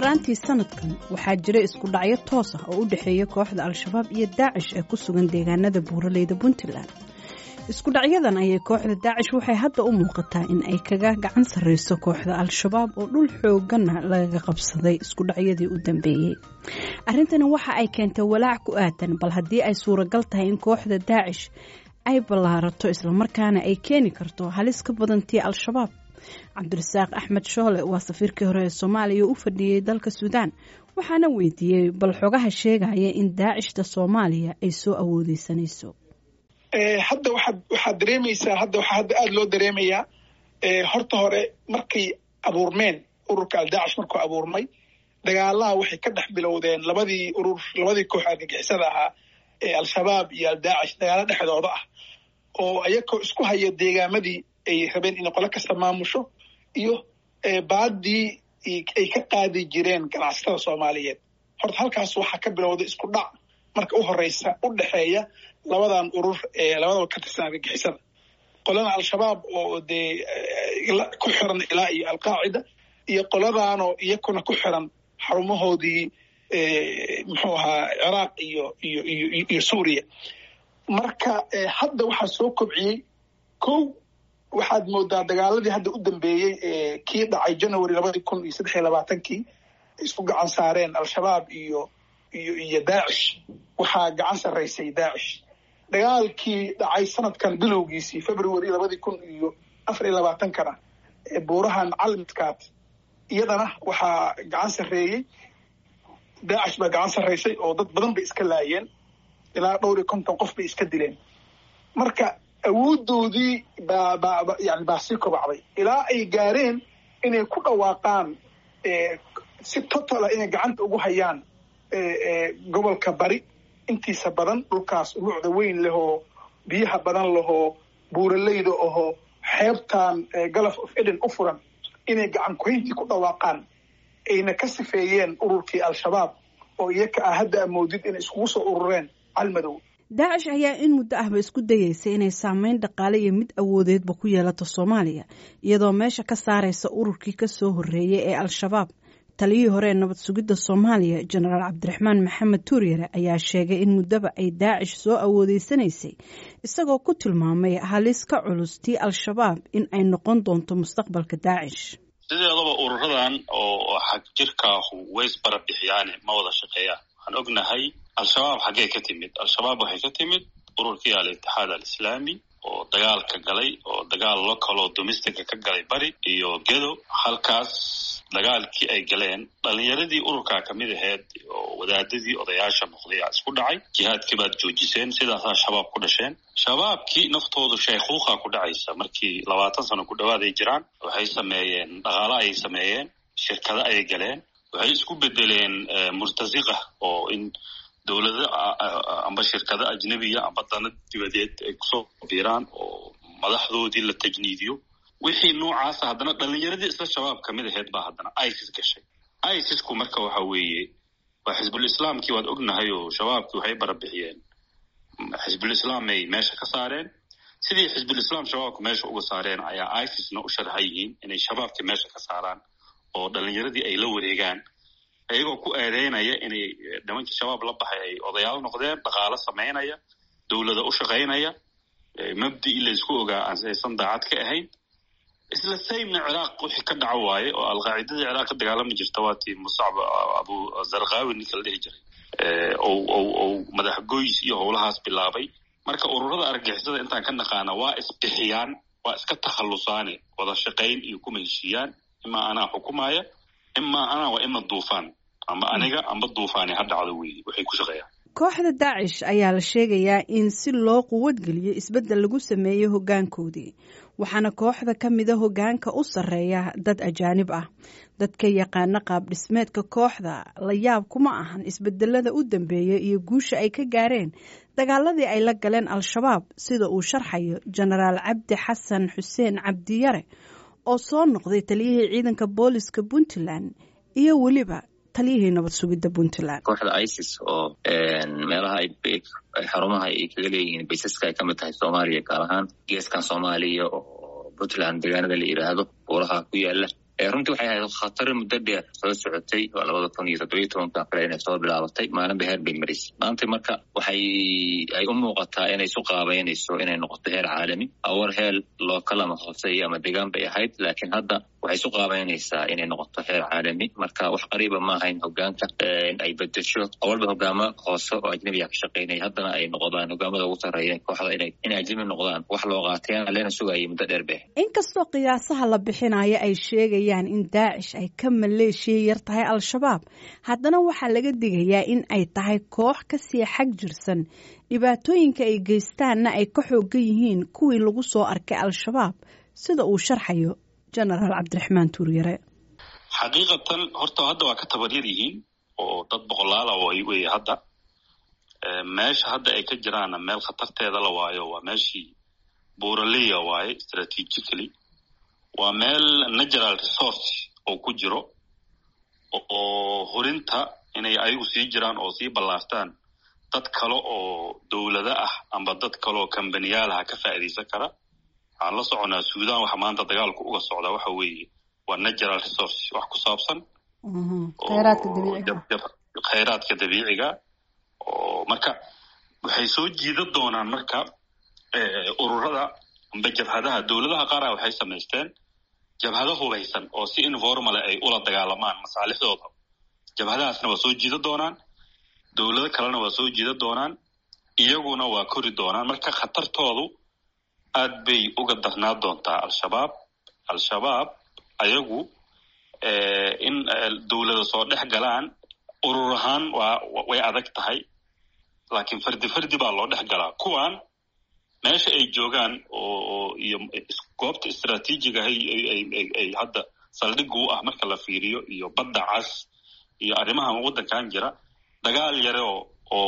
horaantii sanadkan waxaa jira isku dhacyo toos ah oo u dhexeeya kooxda al-shabaab iyo daacish ee ku sugan deegaanada buuraleyda puntland isku dhacyadan ayay kooxda daacish waxay hadda u muuqataa in ay kaga gacan sarreyso kooxda al-shabaab oo dhul xoogana lagaga qabsaday isku dhacyadii u dambeeyey arrintani waxa ay keentay walaac ku aadan bal haddii ay suuragal tahay in kooxda daacish ay ballaarato islamarkaana ay keeni karto halis ka badantii al-shabaab cabdirasaaq axmed shoole waa safiirkii hore ee soomaaliya u fadhiyey dalka suudaan waxaana weydiiyey bal xogaha sheegaya in daacishta soomaaliya ay soo awoodeysanayso hadda waxaad waxaad dareemaysaa hadda waxaa hadda aada loo dareemayaa horta hore markay abuurmeen ururka aldaacish markuu abuurmay dagaalaha waxay ka dhex bilowdeen labadii urur labadii koox argagixisada ahaa ee al-shabaab iyo aldaacish dagaalo dhexdooda ah oo ayakoo isku haya deegaamadii ay rabeen inay qolo kasta maamusho iyo baadii ay ka qaadi jireen ganacsatada soomaaliyeed horta halkaas waxaa ka bilowday isku dhac marka u horeysa u dhexeeya labadan urur ee labadaba ka tirsan argagixisada qolana al-shabaab oo dee ku xiran ilaa iyo alqaacida iyo qoladaanoo iyakuna ku xiran xarumahoodii muxuu ahaa ciraaq iyo iyo iyo iyo suuriya marka hadda waxaa soo kobciyey kow waxaad moodaa dagaaladii hadda u dambeeyey ee kii dhacay january labadii kun iyo saddex iyo labaatankii isku gacan saareen al-shabaab iyo iyo iyo daacish waxaa gacan sarraysay daacish dagaalkii dhacay sanadkan bilowgiisii february labadii kun iyo afar iyo labaatankana ee buurahan calmidkaad iyadana waxaa gacan sarreeyey daacish baa gacan sarraysay oo dad badan bay iska laayeen ilaa dhowr iyo konton qof bay iska dileen marka awoodoodii baa baa yani baa sii kobacday ilaa ay gaareen inay ku dhawaaqaan si total ah inay gacanta ugu hayaan gobolka bari intiisa badan dhulkaas umucda weyn lehoo biyaha badan lehoo buuraleyda ohoo xeebtan galaf of eden u furan inay gacan kuhayntii ku dhawaaqaan ayna ka sifeeyeen ururkii al-shabaab oo iyaka ah hadda amoodid inay iskugu soo urureen calmadow daacish ayaa in muddo ahba isku dayeysay inay saameyn dhaqaale iyo mid awoodeedba ku yeelato soomaaliya iyadoo meesha ka saaraysa ururkii kasoo horreeyay ee al-shabaab taliyihii hore ee nabad sugidda soomaaliya jenaraal cabdiraxmaan maxamed tuuryare ayaa sheegay in muddaba ay daacish soo awoodeysanaysay isagoo ku tilmaamay halis ka culus tii al-shabaab in ay noqon doonto mustaqbalka daacish sideedaba ururadan oo xag jirkaahu ways bara bixiyaane ma wada shaqeeyaan waxaan ognahay al-shabaab xaggee ka timid al-shabaab waxay ka timid ururkii al-itixaad al-islaami oo dagaalka galay oo dagaal local oo domestica ka galay bari iyo gedo halkaas dagaalkii ay galeen dhalinyaradii ururkaa kamid aheyd oo wadaadadii odayaasha noqday aa isku dhacay jihaadkii baad joojiseen sidaasaa shabaab ku dhasheen shabaabkii naftoodu shaykhuuqa ku dhacaysa markii labaatan sano ku dhawaad ay jiraan waxay sameeyeen dhaqaalo ayay sameeyeen shirkado ayay galeen waxay isku bedeleen murtasiqa oo in dowlado amba shirkado ajnebiya amba dana dibadeed ay kusoo biiraan oo madaxdoodii la tajniidiyo wixii noocaasa haddana dhalinyaradii isla shabaab kamid aheyd baa haddana isis gashay isisku marka waxa weeye waa xisbul islaamkii waad ognahay oo shabaabkii waxay barabixiyeen xisbul islaamay meesha ka saareen sidii xisbul islaam shabaabka meesha uga saareen ayaa isisna u sharxa yihiin inay shabaabkii meesha ka saaraan oo dhalinyaradii ay la wareegaan iyagoo ku eedeynaya inay nimankii shabaab la baxay ay odayaal noqdeen dhaqaalo samaynaya dowlada u shaqaynaya mabdii laysku ogaa aysan daacad ka ahayn isla saymna ciraaq wixii ka dhaco waaye oo alqaacidadii ciraaq ka dagaalami jirta waa tii musacb abu zarkawi ninka la dhihi jiray ou madax goys iyo howlahaas bilaabay marka ururada argagixisada intaan ka naqaana waa isbixiyaan waa iska takhallusaane wada shaqayn iyo kuma heshiiyaan imaa anaa xukumaya imaa anaa waa ima duufaan amba aniga amba duufaani ha dhacdo weeye waxay ku shaqeeyaan kooxda daacish ayaa la sheegayaa in si loo quwadgeliyo isbeddel lagu sameeyo hoggaankoodii waxaana kooxda ka mida hoggaanka u sarreeya dad ajaanib ah dadka yaqaana qaab dhismeedka kooxda la yaab kuma ahan isbedelada u dambeeya iyo guusha ay ka gaareen dagaaladii ay la galeen al-shabaab sida uu sharxayo jenaraal cabdi xasan xuseen cabdiyare oo soo noqday taliyihii ciidanka booliska puntland iyo weliba taliyihii nabad sugidda puntland kooxda isis oo meelaha xarumaha ay kaga leeyihiin baysaska ay kamid tahay soomaaliya gaar ahaan geeskan soomaaliya oo puntland deegaanada la yidhaahdo buuraha ku yaala runtii waxay ahayd khatar muddo dheer soo socotay waa labada kun iyo toddobiyo tobanka kale inay soo bilaabatay maalinba heer bay marisay maanta marka waxay ay u muuqataa inay isu qaabeynayso inay noqoto heer caalami awar heer lookal ama hooseeya ama degaan bay ahayd laakiin hadda waxay isu qaabeynaysaa inay noqoto heer caalami marka wax qariiba ma ahayn hogaanka in ay bedesho awalba hogaamo hoose oo ajnabiga ka shaqeynaya haddana ay noqdaan hogaamada ugu sarreeya kooxda inay inay ajnabi noqdaan wax loo qaatayana leena sugayay muddo dheer bay inkastoo qiyaasaha la bixinayo ay sheegayaan in daacish ay ka maleeshiya yar tahay al-shabaab haddana waxaa laga digayaa in ay tahay koox kasii xag jirsan dhibaatooyinka ay geystaanna ay ka xoogan yihiin kuwii lagu soo arkay al-shabaab sida uu sharxayo genaraal cabdiraxmaan tuuryare xaqiiqatan horta hadda waa ka tabaryar yihiin oo dad boqolaala wey hadda meesha hadda ay ka jiraanna meel khatarteeda la waayo waa meeshii buraleya waaye strategically waa meel natural resource oo ku jiro oo hurinta inay ayagu sii jiraan oo sii ballaartaan dad kale oo dowlado ah amba dad kale oo kambaniyaalaha ka faa'iidaysan kara waxaan la soconaa suudan waxa maanta dagaalku uga socdaa waxa weeye waa natural resource wax ku saabsan khayraadka dabiiciga oo marka waxay soo jiidan doonaan marka ururada amba jabhadaha dowladaha qaara waxay samaysteen jabhado hubaysan oo si informale ay ula dagaalamaan masaalixdooda jabhadahaasna waa soo jiidan doonaan dowlado kalena waa soo jiidan doonaan iyaguna waa kori doonaan marka khatartoodu aad bay uga darnaa doontaa al-shabaab al-shabaab ayagu in dowlada soo dhex galaan urur ahaan waa way adag tahay laakiin fardi fardi baa loo dhex galaa kuwan meesha ay joogaan oo iyo goobta istraatiijiga ay hadda saldhigga u ah marka la fiiriyo iyo badda cas iyo arrimahan waddankan jira dagaal yare oo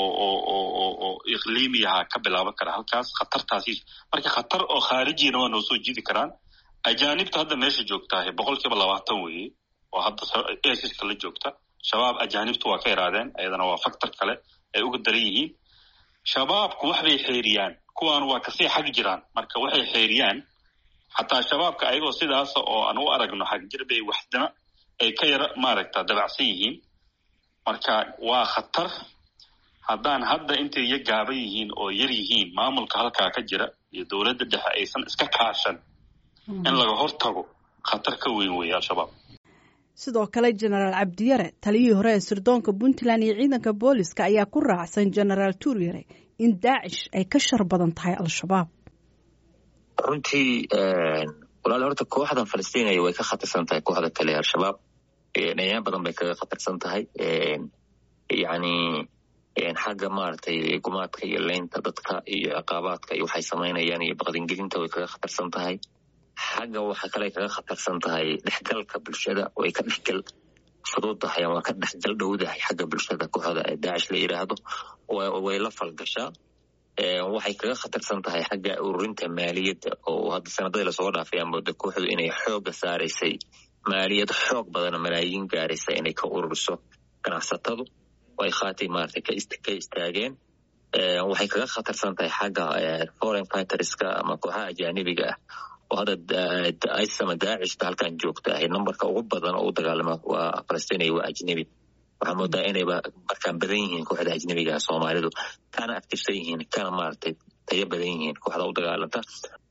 oo iqliimiyaha ka bilaaban kara halkaas khatartaasi marka khatar oo khaarijiyana waa noo soo jiidi karaan ajaanibta hadda meesha joogtaahe boqol kiiba labaatan weeye oo hadda esiska la joogta shabaab ajaanibtu waa ka yaraadeen ayadana waa factor kale ay uga daran yihiin shabaabku wax bay xeeriyaan kuwan waa kasii xag jiraan marka waxay xeeriyaan xataa shabaabka ayagoo sidaasa oo aan u aragno xagjir bay waxdana ay ka yara maaragta dabacsan yihiin marka waa khatar haddaan hadda intay ya gaaban yihiin oo yar yihiin maamulka halkaa ka jira iyo dowladda dhexe aysan iska kaashan in laga hortago khatar ka weyn weeye al-shabaab sidoo kale genaraal cabdiyare taliyihii hore ee sirdoonka puntland iyo ciidanka booliska ayaa ku raacsan genaraal tuuryare in daacish ay ka shar badan tahay al-shabaab runtii walaal horta kooxdan falastiiniya way ka khatarsan tahay kooxda kale al-shabaab dhanyaan badan bay kaga khatarsan tahay yacni xagga maaragtay gumaadka iyo leynta dadka iyo ciqaabaadka iyo waxay samaynayaan iyo baqdingelinta way kaga khatarsan tahay xagga waxa kale kaga khatarsan tahay dhexgalka bulshada way ka dhexgal fudud tahay ama ka dhexgal dhowdahay xagga bulshada kooxda ee daacish la yidhaahdo way la falgashaa waxay kaga khatarsan tahay xagga ururinta maaliyadda oo hadda sanadadii lasoo dhaafay amooda kooxdu inay xooga saaraysay maaliyad xoog badana malaayiin gaaraysa inay ka ururiso ganacsatadu way khaatay maaragtay ka istaageen waxay kaga khatarsan tahay xagga foreign fighterska ama kooxaha ajaanibiga ah oo hadda isama daacishta halkan joogta ahay numberka ugu badan oo u dagaalama waa falastiiniya waa ajnebi waxaa moodaa inayba markaan badan yihiin kooxda ajnebiga soomaalidu kana aktifsan yihiin kana maaragtay tayo badan yihiin kooxda u dagaalanta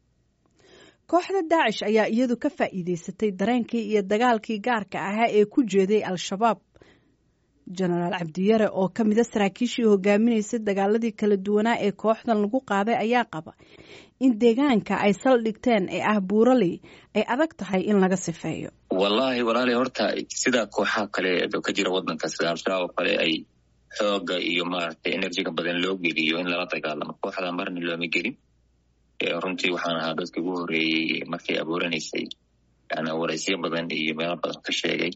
kooxda daacish ayaa iyadu ka faa'iideysatay dareenkii iyo dagaalkii gaarka ahaa ee ku jeeday al-shabaab genaraal cabdiyare oo ka mida saraakiishii hogaaminaysay dagaaladii kala duwanaa ee kooxdan lagu qaaday ayaa qaba in deegaanka ay saldhigteen ee ah buuraley ay adag tahay in laga sifeeyo wallahi walaali horta sida kooxaha kale ka jira wadanka sida al-shabaab oo kale ay xooga iyo maaragtay enerjiga badan loo geliyo in lala dagaalamo kooxda marna looma gelin runtii waxaan ahaa dadkii ugu horreeyey markay abuuranaysay yani waraysyo badan iyo meelo badan ka sheegay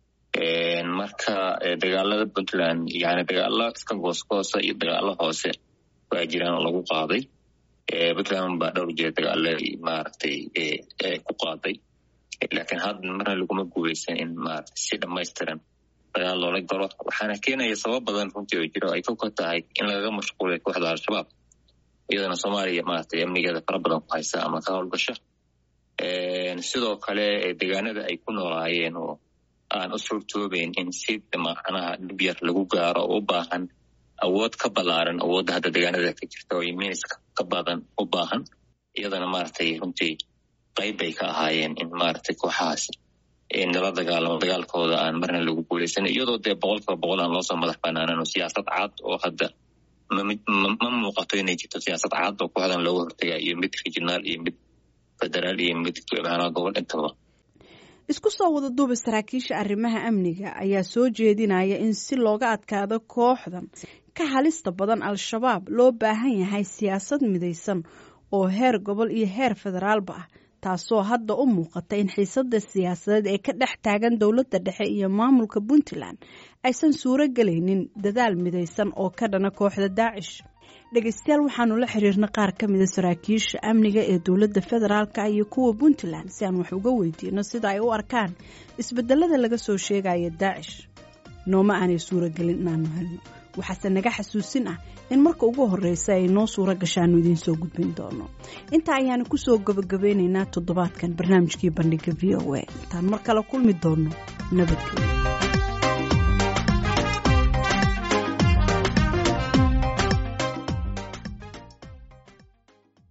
marka dagaalada puntland yani dagaalo iska goosgoosa iyo dagaalo hoose waa jiraan oo lagu qaaday puntland baa dhowr jira dagaalo maaragtay ku qaaday laakiin hadda marna laguma guuleysan in maaragtay si dhamaystiran dagaal loola galo waxaana keenaya sabab badan runtii oo jiro ay ka tahay in lagaga mashquulay kooxda al-shabaab iyadana soomaaliya maaragtay amnigeeda fara badan ku haysa ama ka howlgasha sidoo kale deegaanada ay ku noolaayeen oo aan u suurtoobeyn in si macnaha dhib yar lagu gaaro oo u baahan awood ka ballaaran awoodda hadda deegaanada ka jirta oo minis ka badan u baahan iyadana maaragtay runtii qayb bay ka ahaayeen in maaragtay kooxahaas nala dagaalamo dagaalkooda aan marna lagu guuleysan iyadoo dee boqolkiiba boqol aan loosoo madax banaanan oo siyaasad cad oo hadda ma muuqato inay jirto siyaasad cad oo kooxdan looga hortaga iyo mid regionaal iyo mid federaal iyo mid macnaha gobol intaba isku soo wada duuba saraakiisha arrimaha amniga ayaa soo jeedinaya in si looga adkaado kooxdan ka halista badan al-shabaab loo baahan yahay siyaasad midaysan oo heer gobol iyo heer federaalba ah taasoo hadda u muuqata in xiisada siyaasadeed ee ka dhex taagan dowladda dhexe iyo maamulka puntland aysan suuro gelaynin dadaal midaysan oo ka dhana kooxda daacish dhegeystayaal waxaanu la xiriirna qaar ka mida saraakiisha amniga ee dowladda federaalka iyo kuwa puntland si aan wax uga weydiino sida ay u arkaan isbedelada laga soo sheegaya daacish nooma aanay suuragelin inaanu helno waxaase naga xasuusin ah in marka ugu horeysa ay noo suuro gashaanu idiin soo gudbin doono intaa ayaanu kusoo gabagabeynaynaa toddobaadkan barnaamijkii bandhiga v o a intaan mar kale kulmi doono nabadgelyo